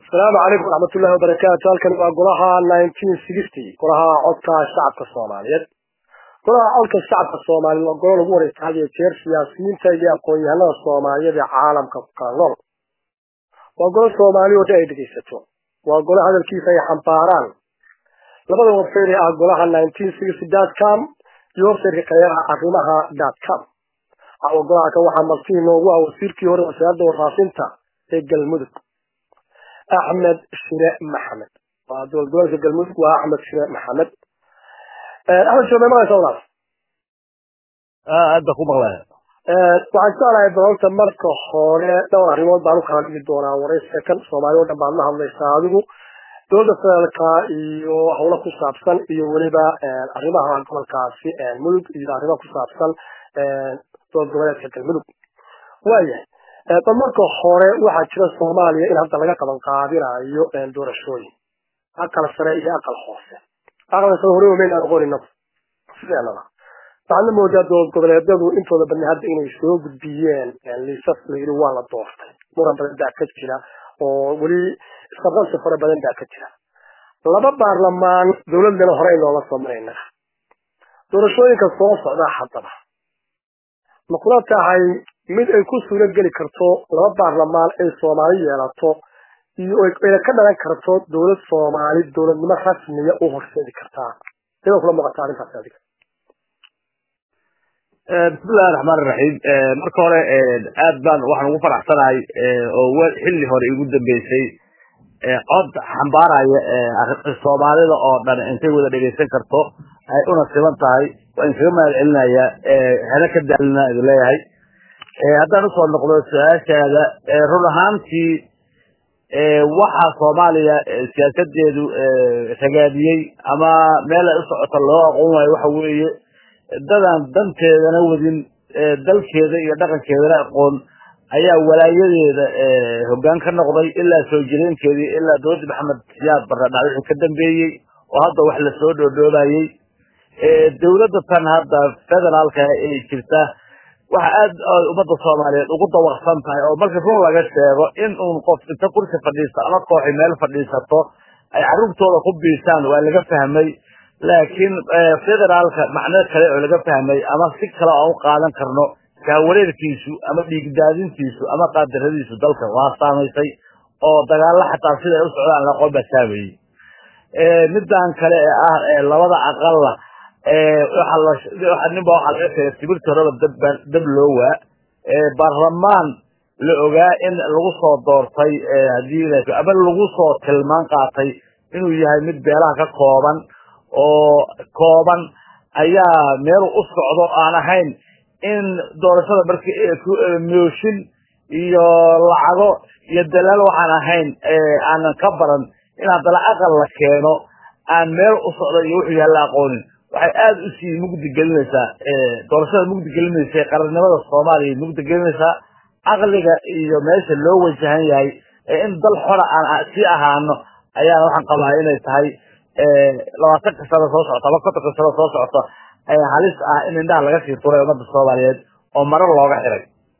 asalaamu calaykum waraxmatullahi wabarakaatu halkan waa golaha nineteen sixty golaha codka shacabka soomaaliyeed golaha codka shacabka soomaaliyeed waa golo lagu wareysta had iyo jeer siyaasiyiinta iyo aqoon-yahanada soomaaliyeed ee caalamka ku kala nool waa golo soomaali oo dhan ay dhegaysato waa golo hadalkiisa ay xambaaraan labada websayt ee ah golaha nineteen sixty dot com iyo websaytka kale ah arrimaha dot com awa golaha kan waxaa martii noogu ah wasiirkii hore wasaaradda warfaafinta ee galmudug axmed shire maxamed waa dowlad goboleedka galmudug waa axmed shire maxamed axmed shire may maqlaysa walaal hadda ku maqlaya waxaan jeclahay balanta marka hore dhowr arrimood baan u kala dhigi doonaa warayska kan soomaali oo dhan baad la hadlaysaa adigu dowladda federaalka iyo howlo ku saabsan iyo weliba arrimaha gobolkaasi mudug iyo arrimaha ku saabsan dowlad goboleedka galmudug waayahay bal marka hore waxaa jira soomaaliya in hadda laga qaban qaadinayo doorashooyin aqal sare iyo aqal hoose aqalka sare hore omeyn aan aqoonina sideenaba waxaadna moodaa dowlad goboleedyadu intooda badna hadda inay soo gudbiyeen liisas layidhi waa la doortay muran badan baa ka jira oo weli isqabqabsi fara badan baa ka jira laba baarlamaan dowladana hore inoola soo marayna doorashooyinka soo socdaa haddaba ma kula tahay mid ay ku suuro geli karto laba baarlamaan ay soomaali yeelato iyo ayna ka dhalan karto dowlad soomaali dowladnimo rasmiya u horseedi kartaa sidoo kula muuqata arrintaas adiga bismillahi raxmaan iraxiim marka hore aad baan waxaan ugu faraxsanahay oo xilli hore igu dambeysay cod xambaaraya soomaalida oo dhan intay wada dhegaysan karto ay una siban tahay waan kaga mahad celinayaa hena ka daalina idin leeyahay haddaan usoo noqdo su-aashaada run ahaantii waxa soomaaliya siyaasadeedu ragaadiyey ama meel ay u socota loo aqoon waayo waxa weeye dadaan danteedana wadin dalkeeda iyo dhaqankeedana aqoon ayaa walaayadeeda hoggaan ka noqday ilaa soo jireenkeedii ilaa dowladda maxamed siyaad barre dhacdixii ka dambeeyey oo hadda wax lasoo dhoodhoobayey dowladda tan hadda federaalka ee jirta waxa aad ummadda soomaaliyeed ugu dawaqsan tahay oo marka run laga sheego in uun qof inta kursi fadhiisto ama kooxi meel fadhiisato ay carruurtooda ku biisaan waa laga fahmay laakiin federaalka macno kale oo laga fahmay ama si kale aan u qaadan karno kaawareerkiisu ama dhiigdaadintiisu ama qaadaradiisu dalka waa saamaysay oo dagaalo xataa siday u socdaan laqoon baa saameeyey midaan kale ee ah labada aqalla ninba waxaa laga sheegay sibirti horeba dab loo waa baarlamaan la ogaa in lagu soo doortay hadii ama lagu soo tilmaan qaatay inuu yahay mid beelaha ka kooban oo kooban ayaa meel u socdo aan ahayn in doorashada markii mooshin iyo lacago iyo dalaal waxaan ahayn aanan ka baran in haddana aqal la keeno aan meel u socdo iyo wuxuu yahay la aqoonin waxay aada usii mugdi gelinaysaa doorashada mugdi gelinaysa qarannimada soomaaliya mugdi gelinaysaa caqliga iyo meesha loo wajahan yahay in dal xora aan sii ahaano ayaana waxaan qabaa inay tahay labaatanka sano soo socota ama kontonka sano soo socota halis ah in indhaha laga sii turay ummadda soomaaliyeed oo marar looga xiray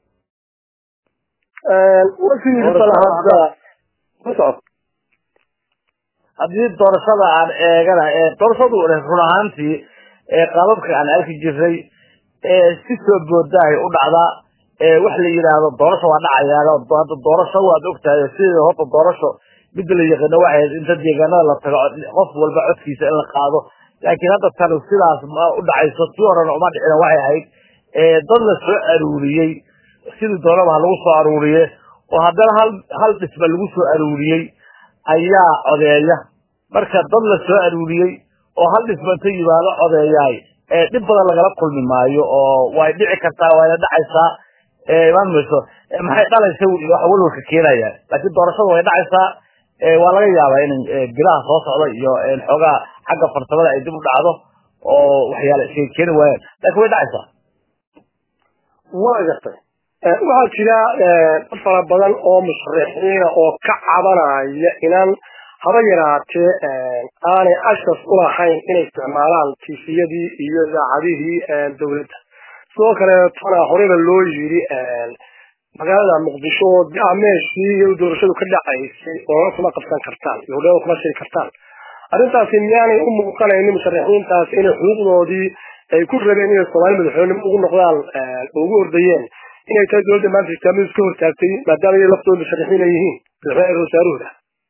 haddii doorashada aan eegana doorashadu run ahaantii qaababka aan arki jiray si soo boodaahay u dhacdaa wax la yidhaahdo doorasho waa dhacayaan hadda doorasho waad ogtahay sidii horta doorasho midda la yaqaano waxay inta deegaanada la tago qof walba codkiisa in la qaado laakiin hadda tan sidaas ma u dhacayso tii horena uma dhicina waxay ahayd dad la soo aruuriyey sidii doonaba ha lagu soo aruuriye oo haddana hal hal dhisba lagu soo aruuriyey ayaa codeeya marka dad la soo aruuriyey oo hal dhisba inta yimaado codeeyaay dhib badan lagala kulmi maayo oo way dhici kartaa wayna dhacaysaa imaan mayso maxay dhalaysa wax walwalka keenaya laakiin doorashada way dhacaysaa waa laga yaabaa in bilaha soo socda iyo xoogaa xagga farsamada ay dib u dhacdo oo waxyaala isay keeni waayaan laakiin way dhacaysaa waa gartay waxaa jira dad fara badan oo musharixiina oo ka cabanaya inaan haba yaraatee aanay ashas ulahayn inay isticmaalaan tifiyadii iyo idaacadihii dowladda sidoo kaleetona horeyba loo yiri magaalada muqdisho oo ah meeshii iyo doorashadu ka dhacaysay oo kuma qabsan kartaan iyo hodheeda kuma shiri kartaan arrintaasi miyaanay u muuqanaynin musharaxiintaas inay xuquuqdoodii ay ku rabeen inay soomaali madaxweynimo ugu noqdaan ugu ordayeen inay tahay dowladda maanta islaamadu iska hortaagtay maadaama iy laftooda musharaxiin ay yihiin madaxweyne wasaaruhda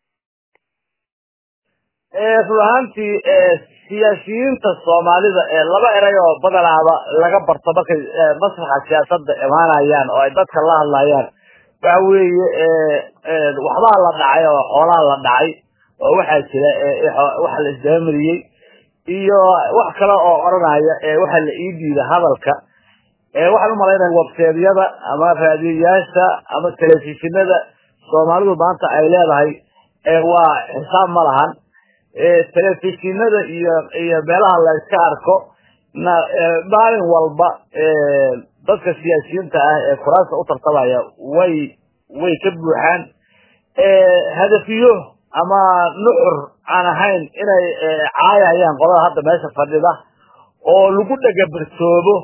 run ahaantii siyaasiyiinta soomaalida ee laba eray oo badanaaba laga barto markay masraxa siyaasadda imaanayaan oo ay dadka la hadlayaan waxa weeye waxbaa la dhacay oo xoolaha la dhacay oo waxaa jira waxa la isdabamariyey iyo wax kale oo odhanaya waxa la ii diida hadalka waxaan umalaynaya webseedyada ama raadiyayaasha ama telefishinada soomaalidu maanta ay leedahay waa xisaab ma lahan telefishinada iyo iyo meelaha la iska arko na maalin walba dadka siyaasiyiinta ah ee kuraasta u tartamaya way way ka buuxaan hadafiyo ama nuxur aan ahayn inay caayayaan qolada hadda meesha fadhida oo lagu dhagabarsoobo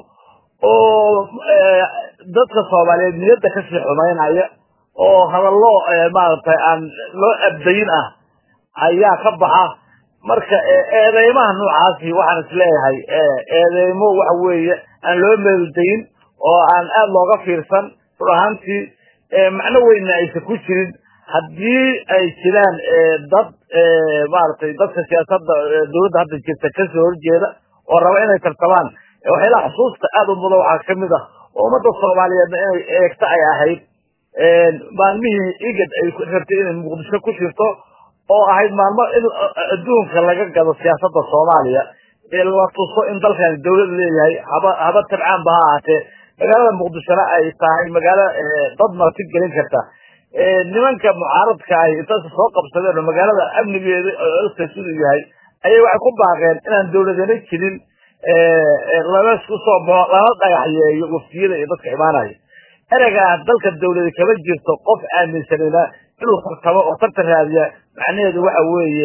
oo dadka soomaaliyeed niyadda kasii xumaynaya oo hadallo maaragtay aan loo abdayin ah ayaa ka baxa marka eedeymaha noocaasi waxaan isleeyahay eedeymo waxa weeye aan loo meeldayin oo aan aada looga fiirsan run ahaantii macno weynna aysan ku jirin haddii ay jiraan dad maaragtay dadka siyaasadda dawladda hadda jirta kasoo horjeeda oo raba inay tartamaan waxyaalaha xusuusta aada u mudan waxaa kamid ah oo ummadda soomaaliyeedna inay eegta ay ahayd maalmihii igad ay rabtay inay muqdisho ku jirto oo ahayd maalmo in adduunka laga gado siyaasadda soomaaliya ee la tuso in dalkan dawlad leeyahay haba haba tabcaan ba ha ahaatee magaalada muqdishona ay tahay magaalo dad marti gelin karta nimanka mucaaradka ahi intaas soo qabsadeen oo magaalada amnigeeda olka siduu yahay ayay waxay ku baaqeen inaan dawladana jirin lana isku soo baxo lana dhagaxyeeyo waftiyada iyo dadka imaanaya ereygaa dalka dawlada kama jirto qof aaminsanina inuu tartamo oo tartan raadiya macnaheedu waxa weeye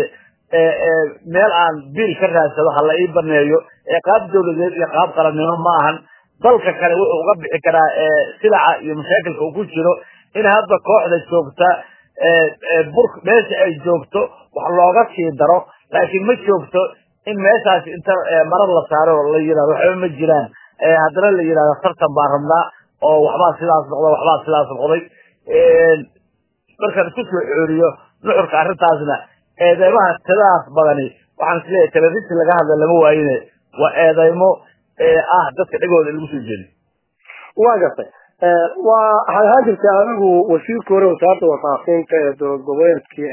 meel aan biil ka raadsado hala ii baneeyo ee qaab dawladeed iyo qaab qarannimo ma ahan dalka kale wuxuu uga bixi karaa silaca iyo mashaakilka uu ku jiro in hadda kooxda joogta bur meesha ay joogto wax looga sii daro laakiin ma joogto in meeshaasi inta marar la saaro la yidhahdo waxba ma jiraan haddana la yidhahdo tartan baan rabnaa oo waxbaa sidaas noqda waxbaa sidaas noqday markaan isku soo xooriyo nuxurka arrintaasna eedeymaha tadaas badani waxaan isleeyahay telefishin laga hadla lama waayine waa eedeymo ah dadka dhegooda lagu soo jeediyo waa gartay waa waxay ahaan jirtay adigu wasiirka hore wasaaradda warfaafinta ee dowlad goboleedkii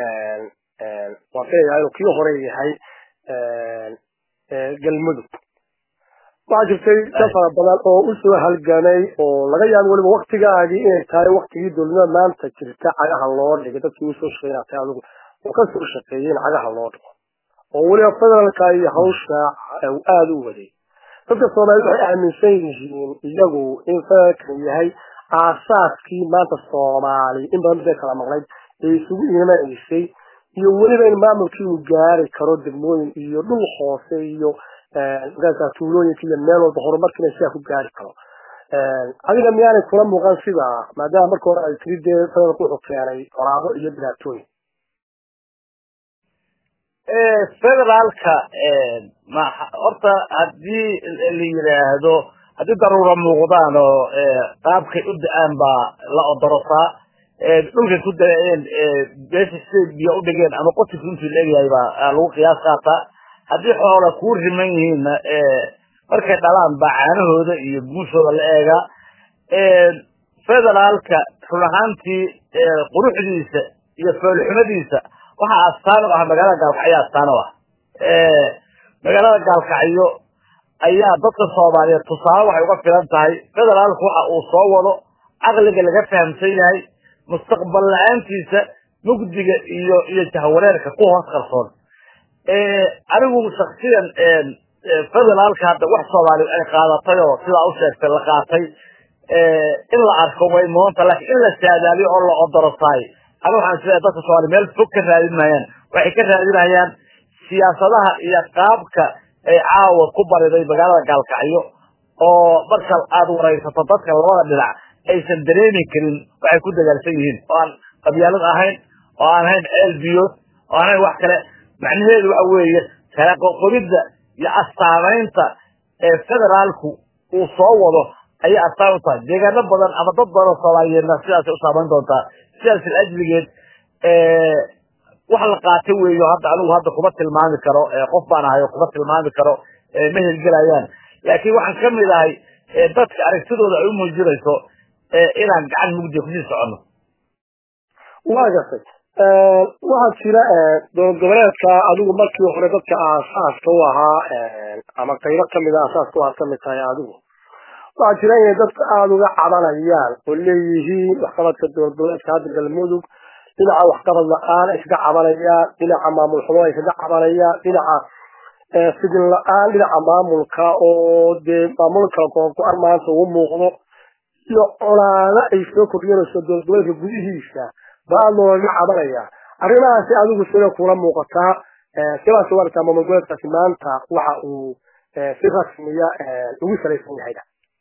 waa filayaa inuu kii hore yahay galmudug waxaa jirtay dad fara badan oo usoo halgamay oo laga yaabo weliba waktigaagii inay tahay waktigii dowladnimada maanta jirta cagaha loo dhigay dadkii usoo shaqeynaa tahay adigu oo kasoo shaqeeyey in cagaha loo dhigo oo weliba federaalka iyo hawsha aada u waday dadka soomaaliyed waxay aaminsan yihiin iyagu in federaalkan yahay aasaaskii maanta soomaali in badan midee kala maqnayd ee isugu imanaysay iyo weliba in maamulkii uu gaari karo degmooyin iyo dhul hoose iyo markaasa tuulooyinka iyo meel walba horumarkiina sidaa ku gaari karo adiga miyaanay kula muuqan sidaa maadaama marka hore ay tiri dee federaalku wuxuu keenay qoraabo iyo dhibaatooyin federaalka horta haddii la yidhaahdo haddii daruura muuqdaan oo qaabkay u da-aan baa la odorosaa dhulkay ku daeen beesha siday biyo u dhigeen ama qotiku intuu la egyahay baa lagu qiyaas qaataa haddii xoola kuu riman yihiinna markay dhalaan baa caanahooda iyo guushooda la eegaa federaalka run ahaantii quruxdiisa iyo foolxumadiisa waxaa astaan u ah magaalada gaalkacyo astaan u ah magaalada gaalkacyo ayaa dadka soomaaliyeed tusaale waxay uga filan tahay federaalku waxa uu soo wado caqliga laga fahamsan yahay mustaqbal la-aantiisa mugdiga iyo iyo jahwareerka ku hoos qarsoon anigu shaksiyan federaalka hadda wax soomaali ay qaadatay oo sidaa u sheegtay la qaatay in la arko way muunta laakiin in la saadaaliyo oo la odorosaay aniga waxaan isleeyahay dadka soomaali meel fog ka raadin maayaan waxay ka raadinayaan siyaasadaha iyo qaabka ay caawa ku bariday magaalada gaalkacyo oo marka aada waraysato dadka labada dhinac aysan dareemi karin waxay ku dagaalsan yihiin oo aan qabyaalad ahayn oo aan ahayn ceel biyood oo aan ahayn wax kale macnaheedu waxa weeye kala qoqobidda iyo astaamaynta ee federaalku uu soo wado ayay astaan u tahay deegaano badan ama dad badan oo soomaaliyeedna sidaasay u saamayn doontaa sidaas ajligeed wax la qaatay weeyo hadda anigu hadda kuma tilmaami karo qof baan ahay oo kuma tilmaami karo ma helgelayaan laakiin waxaan ka mid ahay dadka aragtidooda ay u muujinayso inaan gacan mugdiya kusii soconno waa gartay waxaa jira dowlad goboleedka adigu markii hore dadka aasaaska u ahaa ama qaybo kamid a aasaaska u ahaa kamid tahay adigu waxaa jira inay dadka aada uga cabanayaan oo leeyihiin waxqabadka dowlad goboleedka hadda galmudug dhinaca waxqabad la-aan ay kaga cabanayaan dhinaca maamul xumo ay kaga cabanayaan dhinaca fidin la-aan dhinaca maamulka oo dee maamulka goongo-an maanta ugu muuqdo iyo colaado ay soo kordhinayso dowlad goboleedka gudihiisa baa looga cabanaya arrimahaasi adigu sida kula muuqataa sidaas warta maamul goboleedkaasi maanta waxa uu si rasmiya ugu salaysan yahayda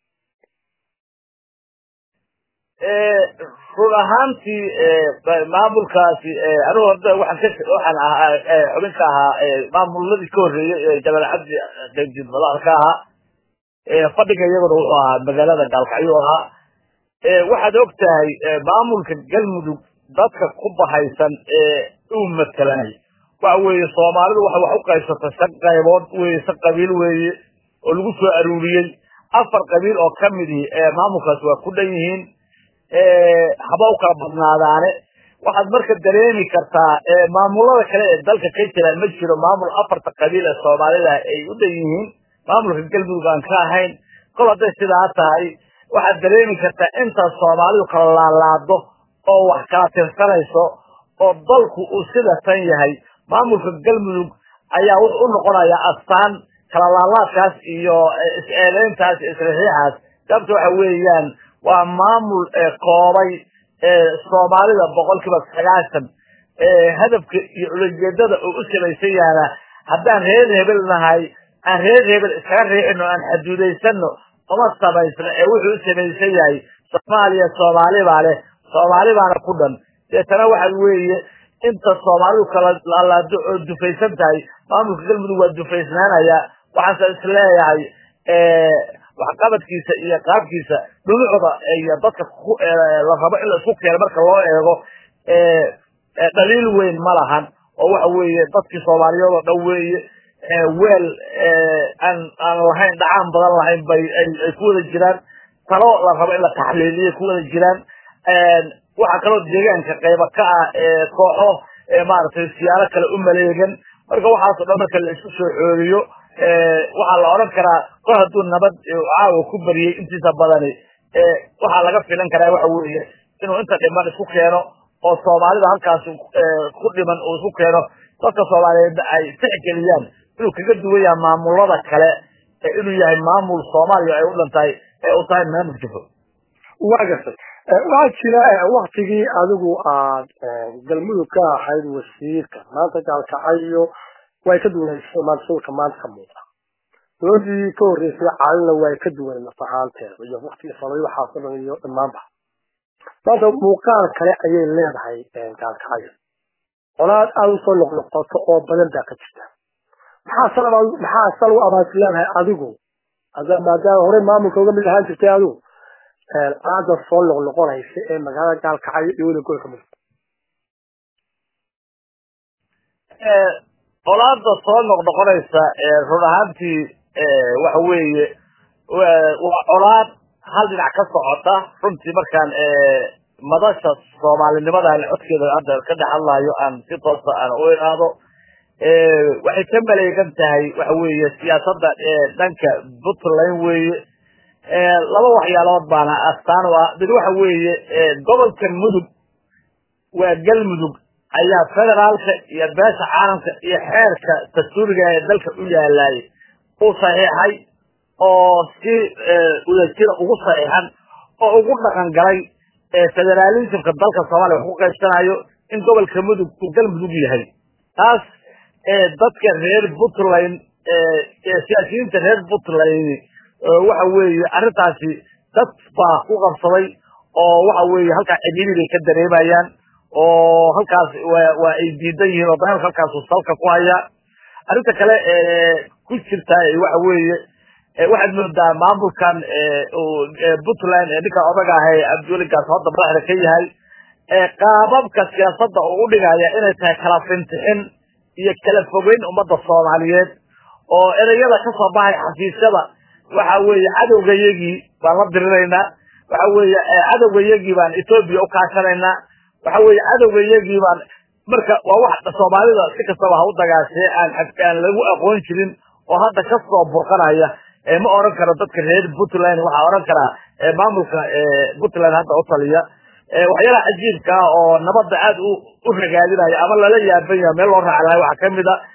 run ahaantii maamulkaasi anigu horta waxaan ka waxaan ahaa xubin ka ahaa maamuladii ka horreeyey jabal cabdi qaybjid madax ka ahaa fadhiga iyaguna wuxuu ahaa magaalada gaalkacyo ahaa waxaad og tahay maamulka galmudug dadka ku bahaysan ee uu matelay waxa weeye soomaalidu waxay wax u qaybsatay shan qaybood weye shan qabiil weeye oo lagu soo aruuriyey afar qabiil oo ka mid ihi maamulkaasi waa ku dhan yihiin haba u kala badnaadaane waxaad marka dareemi kartaa maamulada kale ee dalka ka jira ma jiro maamul afarta qabiil ee soomaalida ay u dhan yihiin maamulka galmudug aan ka ahayn kol hadday sidaa tahay waxaad dareemi kartaa intaas soomaalidu kala laalaado oo wax kala tirsanayso oo dalku uu sida tan yahay maamulka galmudug ayaa wuxuu u noqonayaa astaan kala laalaadkaas iyo is-eedeyntaas iyo isrixiixaas sababta waxa weeyaan waa maamul koobay soomaalida boqolkiiba sagaashan hadafka iyo ulajeedada uu u samaysan yahana haddaan reer hebel nahay aan reer hebel iskaga riixino aan xaduudaysano uma samaysno ee wuxuu u samaysan yahay soomaaliya soomaali baa leh soomaali baana ku dhan deetana waxa weeye inta soomaalidu kala laalaado oo dufaysan tahay maamulka galmudug waa dufaysnaanaya waxaase isleeyahay waxqabadkiisa iyo qaabkiisa dhulucda iyo dadka la rabo in la isku keeno marka loo eego dhaliil weyn ma lahan oo waxa weeye dadkii soomaaliyeed oo dhan weeye weel aan aan lahayn dhacaan badan lahayn bay ay ku wada jiraan talo la rabo in la taxliiliyo ku wada jiraan waxaa kaloo deegaanka qayba ka ah kooxo maaragtay siyaalo kale u maleegan marka waxaasoo dhan marka la isku soo xooliyo waxaa la odhan karaa kor hadduu nabad caawa ku bariyey intiisa badani waxaa laga filan karaa waxa weeye inuu inta dhiman isku keeno oo soomaalida halkaas ku dhiman uu isku keeno dadka soomaaliyeedna ay tixgeliyaan inuu kaga duwan yahay maamulada kale inuu yahay maamul soomaaliya ay u dhan tahay ee u tahay maamul jifo waa gartay waxaa jira waktigii adigu aad galmudug ka ahayd wasiirka maanta gaalkacayo way ka duwanaysay maanta sawirka maanta ka muuqda dowladii ka horreysay caalina way ka duwan naf ahaanteeda iyo waktigii sabay waxaasoo dhan iyo dhammaanba maanta muuqaal kale ayay leedahay gaalkacayo colaad aada usoo noqnoqoto oo badan baa ka jirta maxaa sal maxaa sal u abaasi leedahay adigu maadaama horey maamulka uga mid ahaan jirtay adigu aada soo noqnoqonaysa ee magaalada gaalkacayo iyo weli gobolka mudug colaada soo noqnoqonaysa run ahaantii waxa weeye waa colaad hal dhinac ka socota runtii markaan madasha soomaalinimada codkeeda hadda ka dhex hadlayo aan si toosa aan u ihaado waxay ka maleegan tahay waxa weeye siyaasadda dhanka puntland weeye laba waxyaalood baana astaan u ah mid waxa weeye gobolka mudug waa galmudug ayaa federaalka iyo beesha caalamka iyo xeerka dastuuriga ee dalka u yaalaay u saxiixay oo si wadajira ugu saxiixan oo ugu dhaqan galay federaalismka dalka soomaaliya wax ku qaybsanayo in gobolka mudug uu galmudug yahay taas dadka reer puntland siyaasiyiinta reer puntland waxa weeye arrintaasi dad baa ku qabsaday oo waxa weeye halkaa cidhiiri bay ka dareemayaan oo halkaas waa ay diidan yihiin oo dagaalka halkaasu salka ku haya arrinta kale ku jirta waxa weeye waxaad moodaa maamulkan puntland ee ninka odaga ah ee cabdiweligaas hadda madaxda ka yahay qaababka siyaasadda uu u dhigaya inay tahay kala fintixin iyo kala fogeyn ummadda soomaaliyeed oo ereyada ka soo baxay xafiisyada waxa weeye cadowgayagii baan la diriraynaa waxa weeye cadowgayagii baan etoobiya u kaashanaynaa waxa weeye cadowgayagii baan marka waa wax soomaalida si kastaba ha u dagaashee aan aan lagu aqoon jirin oo hadda ka soo burqanaya ma oran karo dadka reer puntland waxaa oran karaa maamulka puntland hadda u taliya waxyaalaha cajiibka ah oo nabadda aad u ragaadinaya ama lala yaaban yaha meel loo raaci lahay waxaa kamid a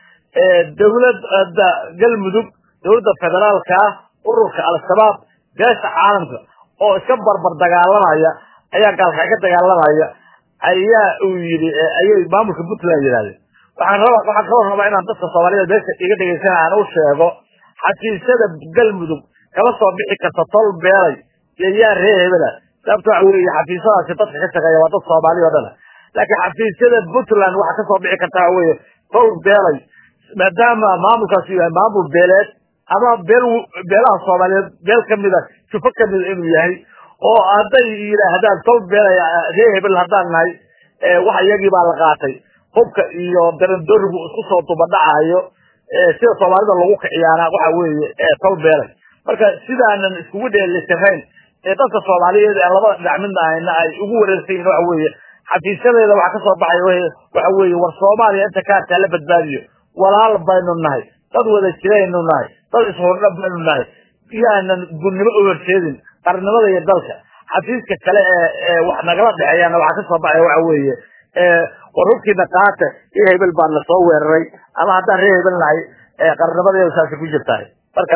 dawladda galmudug dawladda federaalka ah ururka al-shabaab beesha caalamka oo iska barbar dagaalamaya ayaa gaalka ka dagaalamaya ayaa uu yidhi ayay maamulka puntland yidhahdeen waxaan raba waxaan kaloo rabaa inaan dadka soomaaliyeed meesha iga dhegeysana aan u sheego xafiisyada galmudug kama soo bixi karta tol beelay iyo yaa ree hebela sababta waxa weeye xafiisyadaasi dadka ka shaqeeya waa dad soomaali o dhana laakiin xafiisyada puntland waxa kasoo bixi karta waxa weeye tol beelay maadaama maamulkaasi yahay maamul beeleed ama beel beelaha soomaaliyeed beel kamida jufo kamida inuu yahay oo hadday yidhaahdaan tol beelay ree hebel haddaan nahay waxa iyagii baa la qaatay hubka iyo darandorigu isku soo dubadhacayo sida soomaalida lagu kiciyaana waxa weeye tol beelay marka sidaanan iskugu dheelitirayn ee dadka soomaaliyeed ee labada dhinac midna ahayna ay ugu wareersan yihin waxa weeye xafiisyadeeda waxa kasoo baxay waxa weeye war soomaaliya inta kaartaa la badbaadiyo walaal baynu nahay dad wada jiraynu nahay dad ishordha baynu nahay yaanan gudnimo u horseedin qarnimada iyo dalka xafiiska kale ee wax nagala dhexeeyana waxaa kasoo baxaya waxa weeye war hubkiina qaata iyo hebel baa na soo weeraray ama haddaan ree hebel nahay qarnimadeeda saasi ku jirtahay marka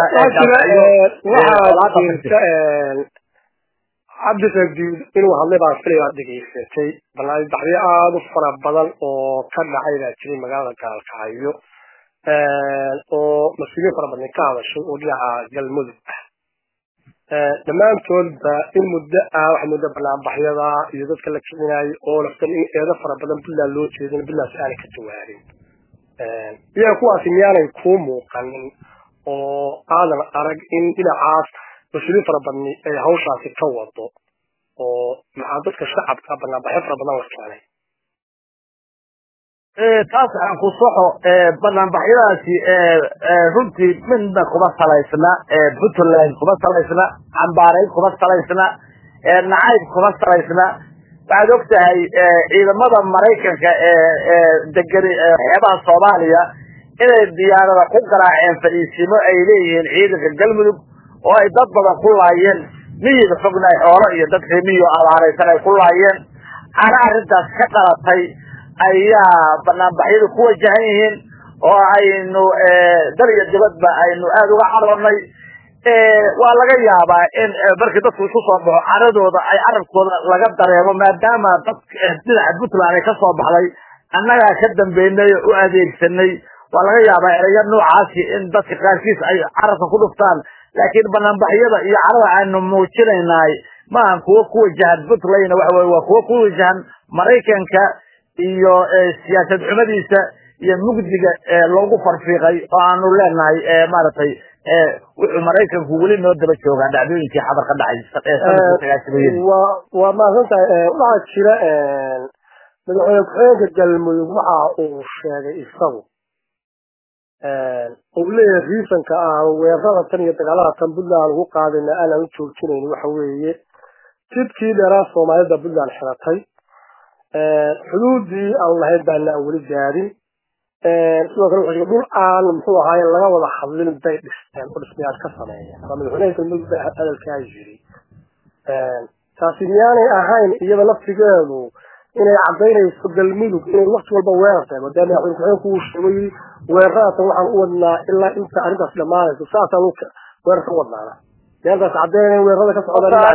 waxaa jirta cabdisaguud inuu hadlay baan filaya aad dhegaysatay banaanbaxyo aada u fara badan oo ka dhacay baa jiray magaalada gaalkacyo oo mas-uuliyiin fara badan ka hadashay oo dhinaca galmudug ah dhammaantoodba in muddo ah waxa muddo banaanbaxyada iyo dadka la kicinayo oo laftan in eedo fara badan puntland loo jeedin puntland si aanay ka jawaarin iyaga kuwaasi miyaanay kuu muuqanin oo aadan arag in dhinacaas mas-uuliyiin fara badni ay hawshaasi ka wado oo maxaa dadka shacabka banaanbaxyo fara badan la keenay taas aan ku soxo banaanbaxyadaasi runtii midna kuma salaysna puntland kuma salaysna cambaareyn kuma salaysna nacayb kuma salaysna waxaad og tahay ciidamada maraykanka ee degan xeebaha soomaaliya inay diyaarada ku garaaceen fadhiisimo ay leeyihiin ciidanka galmudug oo ay dad badan ku laayeen miyiga fogna xoolo iyo dad remiyo abaaraysan ay ku laayeen ana arrintaas ka dhalatay ayaa banaanbaxyadu ku wajahan yihiin oo aynu dal iyo dibadba aynu aada uga caroonay waa laga yaabaa in markii dadku isku soo baxo caradooda ay carabkooda laga dareemo maadaama dad dhinaca puntland ay kasoo baxday annagaa ka dambeynay oo u adeegsanay waa laga yaabaa ereyo noocaasi in dadka qaarkiis ay carabka ku dhuftaan laakiin banaanbaxyada iyo carada aynu muujinaynaay maahan kuwo ku wajahan puntland waxa weye waa kuwo ku wajahan maraykanka iyo siyaasad xumadiisa iyo mugdiga loogu farfiiqay oo aanu leenahay maaragtay wuxuu maraykanku weli noo daba joogaa dhacdooyinkii xadar ka dhacay waa waa mahadsan tahay waxaa jira madaxweyne ku-xigeenka galmudug waxa uu sheegay isagu uu leeyahay riisanka ah weerarada tan iyo dagaalada tan puntland lagu qaadayna aanan u joojinayn waxa weeye jidkii dheeraa soomaalida puntland xiratay xuduudii aan lahayn baana aan weli gaadin sidoo kale wuxuu dhul aan muxuu ahaaye laga wada hadlin bay dhisteen oo dhismayaal ka sameeya waa madaxweynaha galmudug ba hadalkaa yiri taasi miyaanay ahayn iyada laftigeedu inay cadaynayso galmudug inay wakti walba weerar tahay maadaama madaxweyne ku-xigeenku uu sheegay weeraradaatan waxaan u wadnaa ilaa inta arrintaas dhamaanayso saasaan weerar ka wadnaana miyaantaas caddaynay weerarada ka socdaan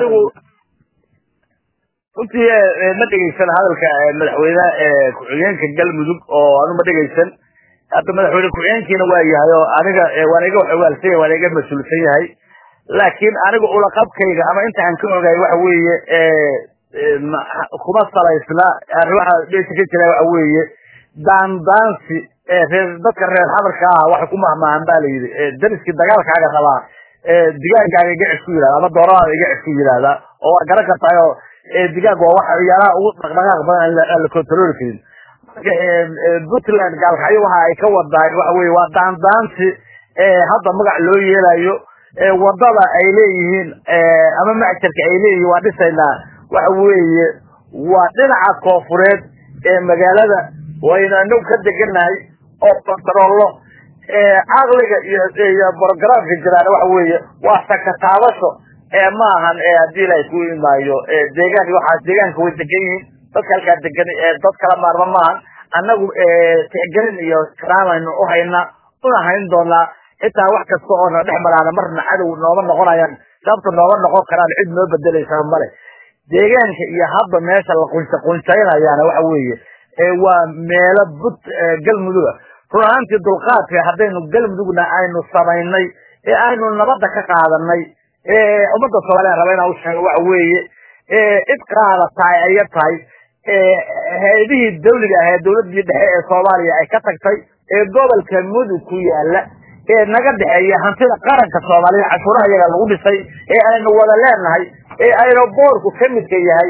runtii ma dhegeysan hadalka madaxweyne ku-xigeenka galmudug oo anu ma dhegeysan hadda madaxweyne ku-xigeenkiina waa yahay oo aniga waan iga xogaalsan yahay waan iga mas-uulsan yahay laakiin aniga ulaqabkayga ama inta aan ka ogahay waxa weeye kuma salaysna waxa meesha ka jira waxa weeye daandaansi reer dadka reer xamarka ah waxay ku mahmaahan ba la yidhi dariskii dagaalkaaga rabaa digaankaaga iga cis ku yidhahda ama dooradaada iga cis ku yidhahda oo waa garan kartaay oo digaag waa waxa ciyaaraha ugu dhaqdhaqaaq badan aan la controli karin marka puntland gaalkacyo waxa ay ka wadaay waxa weye waa daandaansi hadda magac loo yeelayo wadada ay leeyihiin ama macjarka ay leeyihiin waa dhisaynaa waxa weeye waa dhinaca koofureed ee magaalada waynu anagu ka deganahay oo kontarollo caqliga iyo iyo brogramka jiraan waxa weeye waa sakataabasho ee ma ahan haddii ilahay ku imaayo deegaan waxaas deegaanka way degan yihiin dadka halkaa degan dad kala maarma maahan annagu tixgelin iyo karaamaynu uhaynaa una hayn doonaa xitaa wax kasta oo na dhex maraana marna cadow nooma noqonayaan sababta nooma noqon karaan cid noo bedelaysaa male deegaanka iyo hadda meesha la qunsa qunsaynayaana waxa weeye waa meelo but galmuduga run ahaantii dulqaadka haddaynu galmudugna aynu samaynay ee aynu nabadda ka qaadanay ummadda soomaaliya raba inaan usheego waxa weeye cid qaadataa aya tahay hay-adihii dawliga ah ee dawladii dhexe ee soomaaliya ay ka tagtay ee gobolka mudug ku yaala ee naga dhexeeya hantida qaranka soomaaliya cashuuraha iyaga lagu dhisay ee aynu wada leenahay ee aynu boorku ka midka yahay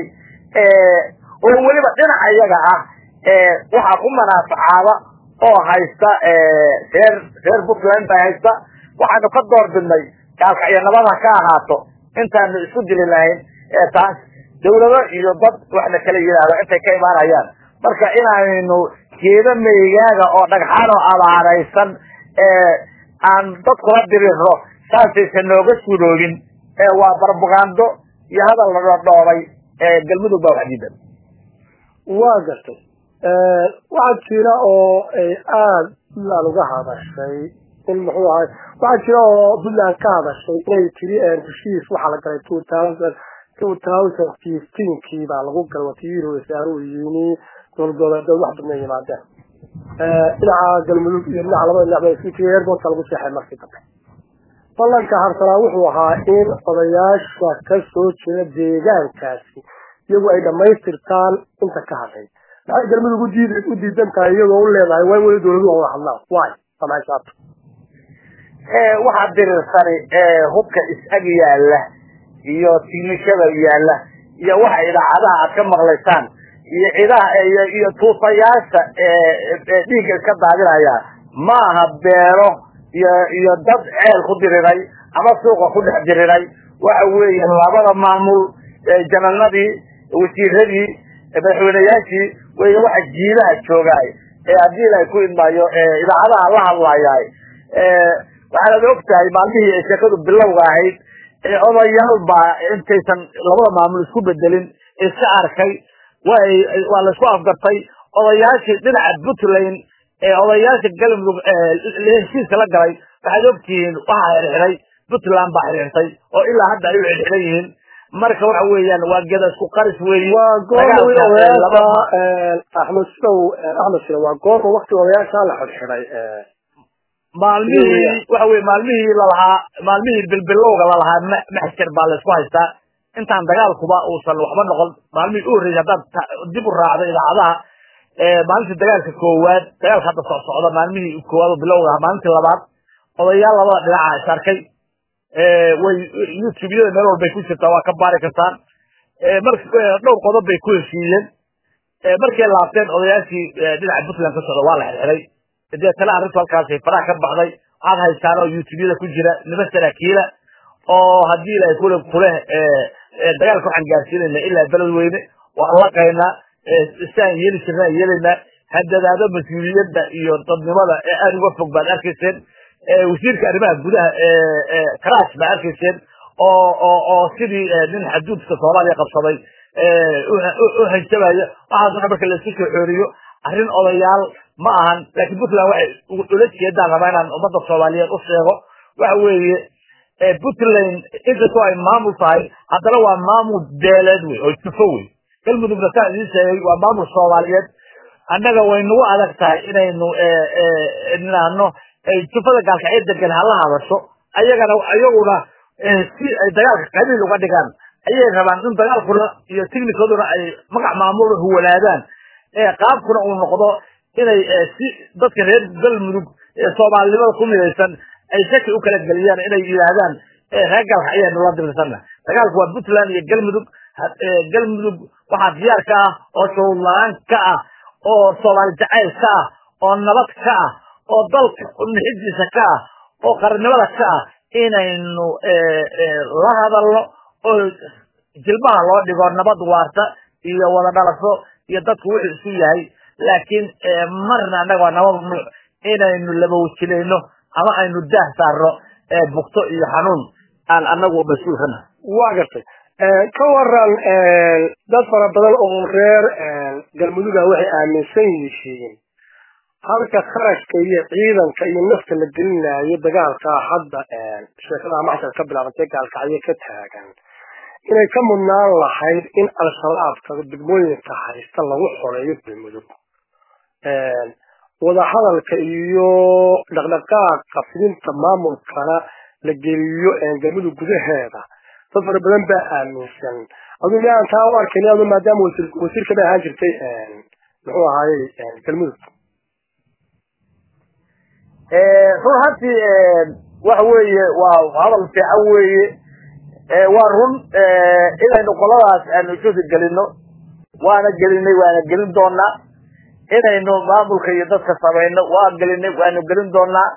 oo weliba dhinaca iyaga ah waxaa ku manaafacaada oo haysta reer reer puntland baa haysta waxaanu ka door bidnay gaalkacyo nabada ka ahaato intaanu isku dili lahayn taas dawlado iyo dad waxna kala yidhaahdo intay ka imaanayaan marka inaynu geedo meygaaga oo dhagxaan oo abaaraysan aan dad kula dirirno saasaysan nooga suroogin waa barbugando iyo hadal la dhodhoobay galmudug baa wax diidan waa gartay waxaa jira oo ay aada puntland uga hadashay in muxuu ahay waxaa jira oo puntland ka hadashay inay tiri heshiis waxaa la galay two thousand two thousand fifteenkii baa lagu galay watiiro wasaaruu yimi dowladgoboleedood wax badna yimaadeen dhinaca galmudug iyo dhinaca labada dhinac ba isku tiri airportka lagu seexay markii dambe ballanka harsanaa wuxuu ahaa in odayaasha ka soo jeeda deegaankaasi iyagu ay dhamaystirtaan inta ka hadhay maxay galmudug udiid u diidan tahay iyagoo u leedahay waa in weli dawladuhu wada hadlaan way samaysaato waxaa dirirsani hubka is-ag yaala iyo tiimishada yaala iyo waxa idaacadaha aad ka maqlaysaan iyo cidaha iyo tuusayaasha dhiigga iska daadinaya ma aha beero iyo iyo dad ceel ku diriray ama suuqa ku dhex diriray waxa weeye labada maamul jananadii wasiiradii madaxweyneyaashii wey waxa jiilaha joogaay ee haddii ilahay ku idmaayo idaacadaha la hadlayaay waxaanad og tahay maalmihii ay sheekadu bilowga ahayd ee odayaal baa intaysan labada maamul isku bedelin iska arkay way waa la isku afgartay odayaashii dhinaca puntland ee odayaasha galmudug heshiiska la galay waxaad ogtihiin waxaa xirxiray puntland baa xirxirtay oo ilaa hadda ay u xirxiran yihiin marka waxa weeyaan waa geda isku qaris weeye waa goorma odayaasha axmed sidow axmed sida waa goorma wakti odayaasha la xidxiday maalmihii waxa weye maalmihii lalahaa maalmihii bilbilowga lalahaa maxjar baa laysku haystaa intaan dagaalkuba uusan waxba noqon maalmihii u horreysay haddaad dib u raacdo idaacadaha maalintii dagaalka koowaad dagaalka hadda soc socda maalmihii koowaad oo bilowga ahaa maalintii labaad odayaal labada dhinaca is arkay way youtubeyada meel walbay ku jirtaa waa ka baari kartaan mar dhowr qodob bay ku heshiiyeen markay laabteen odayaashii dhinaca puntland ka socda waa la xirxiray deetana arrintu halkaasay faraha ka baxday waxaad haystaan oo youtubeyada ku jira niman saraakiila oo haddii ilahay kule kuleh dagaalka waxaan gaarsiinayna ilaa beled weyne waan laqaynaa siaan yeeli jirnaan yeelaynaa hadadaado mas-uuliyadda iyo dadnimada ee aada uga fog baad arkayseen wasiirka arrimaha gudaha karash baa arkayseen oo oo oo sidii nin xaduudka soomaaliya qabsaday u hanjabaya waxaas waxa marka laisku soo xooriyo arrin odayaal ma ahan laakiin puntland waxay ula jeedaan rabaa inaan ummadda soomaaliyeed u sheego waxa weeye puntland inkastoo ay maamul tahay haddana waa maamul beeleed wey oo jufo wey galmudugna saan idiin sheegay waa maamul soomaaliyeed annaga way nagu adag tahay inaynu nidhaahno jufada gaalkacyo degan hala hadasho ayagana ayaguna si ay dagaalka qabiil uga dhigaan ayay rabaan in dagaalkuna iyo tignikaduna ay magac maamul huwanaadaan qaabkuna uu noqdo inay si dadka reer galmudug ee soomaalinimada ku midaysan ay shaki u kala geliyaan inay yidhaahdaan reer galka ayaanu la dirirsana dagaalku waa puntland iyo galmudug galmudug waxaa diyaar ka ah oo shuruud la-aan ka ah oo soomaali jacayl ka ah oo nabad ka ah oo dalka nixidiisa ka ah oo qarannimada ka ah inaynu la hadalno oo jilbaha loo dhigo nabad waarta iyo wada dhalasho iyo dadku wuxuu isu yahay laakiin marna annaga waa nabad nuuc inaynu labawajilayno ama aynu daah saarno bugto iyo xanuun aan anagu mas-uulkana waa gartay ka waran dad fara badan oo reer galmuduga waxay aaminsan yihiin halka kharashka iyo ciidanka iyo nafta la gelinayo dagaalka hadda sheekada maxsar ka bilaabantay gaalkacyo ka taagan inay ka mudnaan lahayd in al-shabaabka degmooyinka haysta lagu xoreeyo galmudug wadahadalka iyo dhaqdhaqaaqa fidinta maamulkana la geliyo galmudug gudaheeda dad fara badan baa aaminsan aduu miaan taa u arkin adu maadaama wasiir wasiirka bay ahaan jirtay muxuu ahaayey galmudug run hantii waxa weeye waa hadal fiican weeye waa run inaynu qoladaas aanu jusi gelino waana gelinay waana gelin doonaa inaynu maamulka iyo dadka samayno waa gelinay waanu gelin doonaa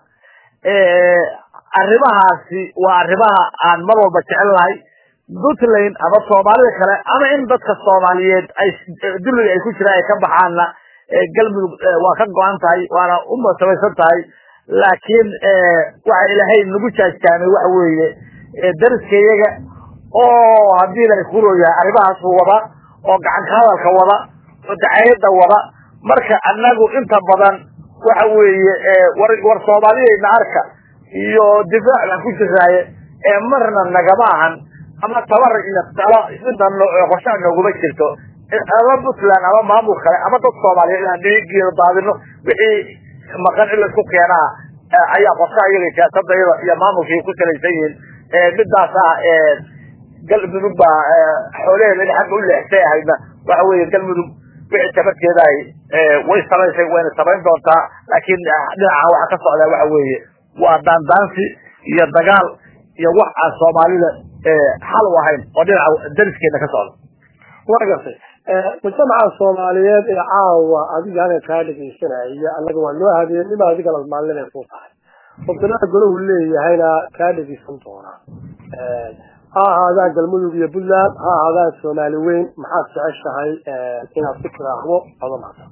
arrimahaasi waa arrimaha aan mar walba jecel lahay puntland ama soomaalida kale ama in dadka soomaaliyeed ay dulliga ay ku jiraan ay ka baxaanna galmudug waa ka go-an tahay waana u samaysan tahay laakiin waxa ilaahay nagu jaajkaamay waxa weeye dariskayaga oo haddii la isku yahay arrimahaas wada oo gacanka hadalka wada oo dacayada wada marka anagu inta badan waxa weeye war war soomaaliyeyna arka iyo difaac baan ku jiraaye marna nagama ahan ama tabar iyo talo midna qorshaha nooguma jirto ama puntland ama maamul kale ama dad soomaaliyeed inaan dhiigeeda daadino wixii maqan in laisku keenaa ayaa qorshaha iyaga siyaasada iyada iyo maamulkii ku salaysan yihiin midaas ah galmudug baa xoolaheeda in xagga u leexsay ahaydna waxa weeye galmudug wixii tabarkeedahay way samaysay wayna samayn doontaa laakiin dhinaca waxa ka socdaa waxa weeye waa daandaansi iyo dagaal iyo wax aan soomaalida xal u ahayn oo dhinaca dariskeena ka socda waa gartay mujtamaca soomaaliyeed ee caawa adiga halka kaa dhegeysanaya annaga waa noo habeenima adiga lalmaalin ay ku tahay qofkana golahu leeyahayna kaa dhegeysan doonaa ha ahaadaan galmudug iyo puntland ha ahaadaan soomaali weyn maxaad jeceshahay inaad ku tiraahdo ado maata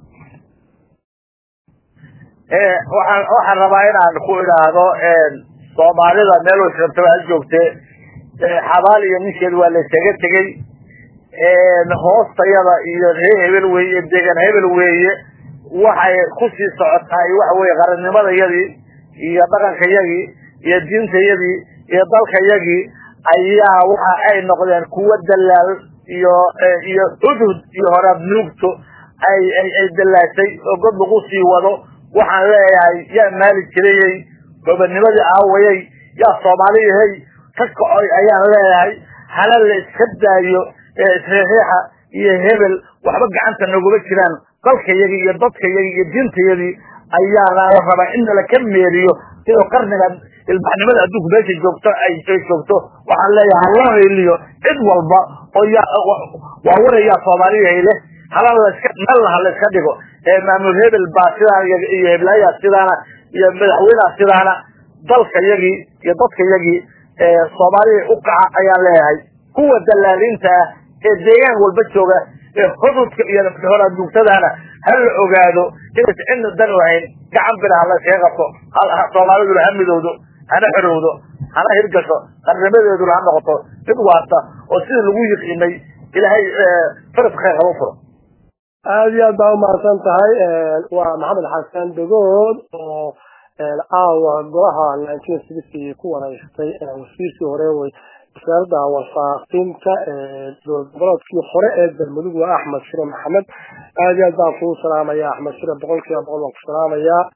waxaan waxaan rabaa inaan ku idhaahdo soomaalida meel way rabtaba ha joogte xabaal iyo ninkeed waa la isaga tegey hoostayada iyo ree hebel weeye iyo deegan hebel weeye waxay kusii socotahay waxa weye qarannimadayadii iyo dhaqankayagii iyo diintayadii iyo dalkayagii ayaa waxa ay noqdeen kuwo dalaal iyo iyo hudhud iyo horaad nuugto ay ay ay dalaashay oo god lagu sii wado waxaan leeyahay yaa maali jirayey gobonimadii aawayey yaa soomaaliyahey ka kacoy ayaan leeyahay hala la iska daayo isriixiixa iyo hebel waxba gacanta noguma jiraan dalkayagii iyo dadkayagii iyo diintayadii ayaana la rabaa in nala ka meeriyo sidoo qarniga ilbaxnimada adduunku meesha joogto ay joogto waxaan leeyahay haloo heliyo cid walba oo waa warayaa soomaaliyahay leh hala laska meelna ha la iska dhigo maamul hebel baa sidaan iyo heblayaa sidaana iyo madaxweyneha sidaana dalkayagii iyo dadkayagii soomaaliya u kaca ayaan leeyahay kuwa dalaaliinta ah ee deegaan walba jooga ee hududka iyo horaadugtadaana ha la ogaado inaysa cidna dan ahayn gacan bira ha la iskaga qabto soomaaliduna ha midowdo hana xorowdo hana hirgasho qarnimadeeduna ha noqoto mid waarta oo sidii lagu yiqiinay ilaahay faras khayr haba furo aada iyo aad baa umahadsan tahay waa maxamed xasan dagood oo caawa golaha nineteen sixty ku waraystay wasiirkii hore way wasaaradda warfaafinta goboleedkii hore ee galmudug waa axmed shire maxamed aada iyo aad baan kuu salaamaya axmed shire boqol kiiba boqol baan ku salaamayaa